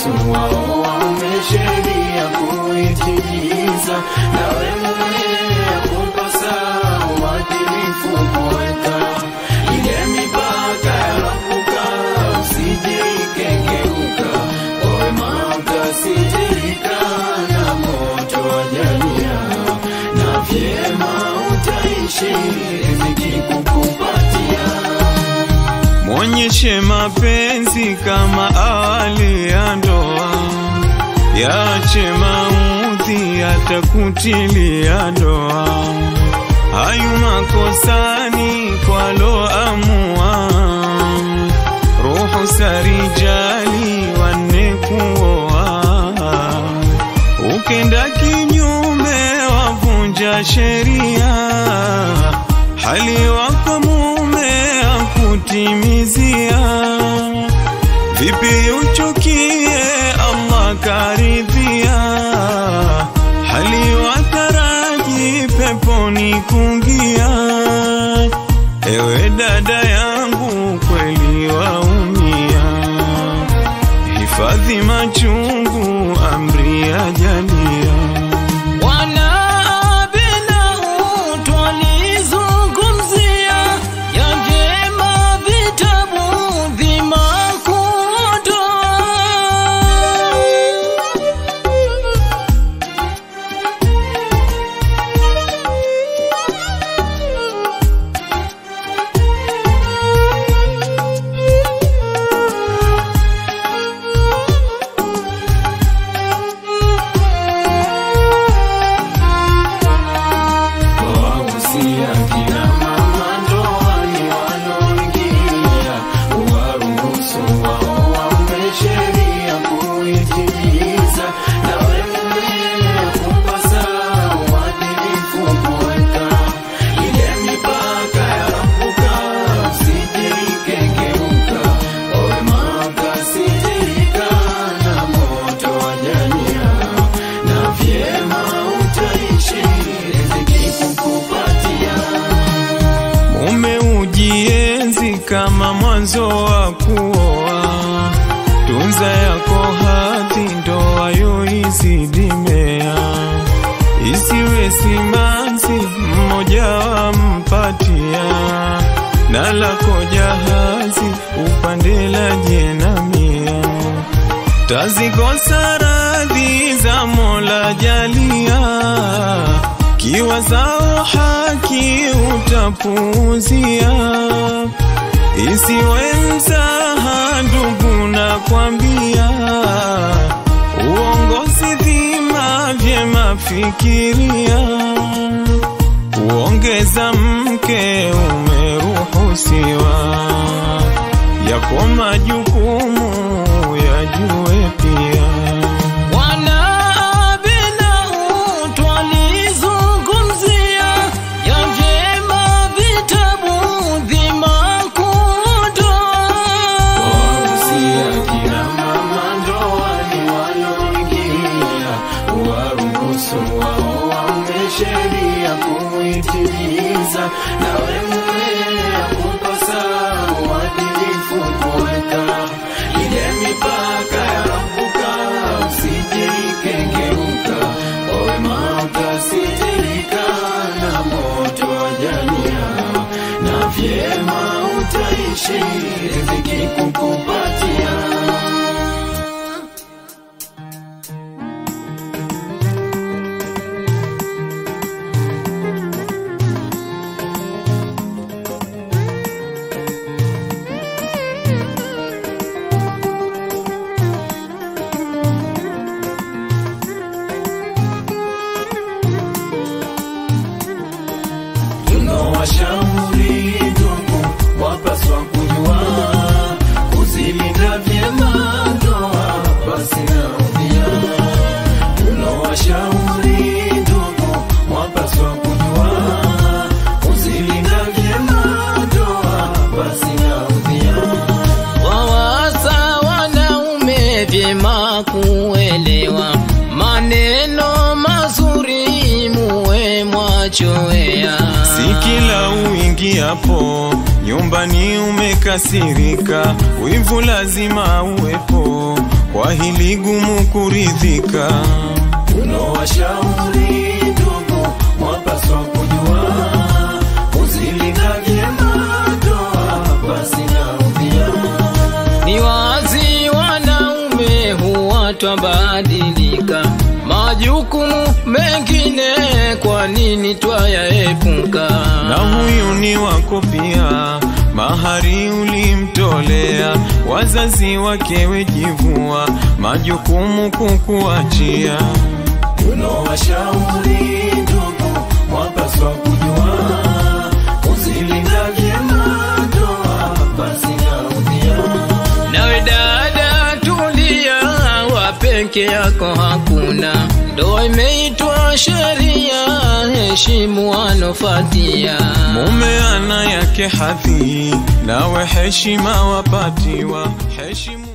waruhusu wao waume sheria kuitimiza, nawe mume yakupasa uadilifu kuweka ile mipaka ya Rabuka, usije ikengeuka, kwa wema ukasitirika na moto wa jalia, na vyema utaishi riziki kukupatia. Mwonyeshe mapenzi kama awali ya ndoa, yache maudhi yatakutilia doa. Hayu makosani kwaloamua, ruhu sarijali wanne kuoa. Ukenda kinyume wavunja sheria, hali wako mume akutimizia. Vipi uchukie Allah karidhia, hali wataraji peponi kungia. Ewe dada yangu kweli waumia, hifadhi machungu amri ya jalia. Wanaabinau twalizungumzia ya vyema vitabu vimakuondoa. Wahusia kina mama ndoani wanaoingia, uwaruhusu wao waume sheria kuitimiza, nawe mume yakupasa uadilifu kuweka ile mipaka ya Rabuka, usije ikengeuka, kwa wema ukasitirika na moto wa jalia, na vyema utaishi riziki kukupatia. Mume ujienzi kama mwanzo wa kuoa, tunza yako hadhi, ndoa yo izidimea, isiwe simanzi mmoja wampatia, na lako jahazi upande la jenamia, tazikosa radhi za Mola jalia kiwa zao haki utapuuzia, isiwe mzaha ndugu, na kwambia uongozi dhima, vyema fikiria, uongeza mke umeruhusiwa, yako majukumu yajue pia. Wanaabinau twalizungumzia ya vyema vitabu vimakuondoa. Wahusia kina mama ndoani wanaoingia, uwaruhusu wao waume sheria kuitimiza, nawe mume yakupasa uadilifu kuweka ile mipaka ya Rabuka, usije ikengeuka, kwa wema ukasitirika na moto wa jalia, na vyema utaishi riziki kukupatia. Tunawashauri ndugu, wapaswa kujua kuzilinda vyema ndoa basi na udhia. Tunawashauri ndugu, wapaswa kujua kuzilinda vyema ndoa basi na udhia. Wawasa wanaume vyema kuelewa maneno mazuri muwe mwachoea. Si kila uingiapo nyumbani umekasirika, wivu lazima uwepo, kwa hili gumu kuridhika. Tunawashauri ndugu, mwapaswa kujua kuzilinda vyema ndoa basi na udhia. Ni wazi wanaume huwa twabadilika, majukumu mengine kwa nini twayaepuka? Na huyu ni wako pia, mahari ulimtolea, wazazi wake wejivua, majukumu kukuachia. Tunawashauri ndugu, mwapaswa kujua kuzilinda vyema ndoa basi na udhia. Nawe dada tulia, wa peke yako hakuna, ndoa imeitwa sheria, heshimu wanofatia. Mume ana yake hadhi, nawe heshima wapatiwa, heshimu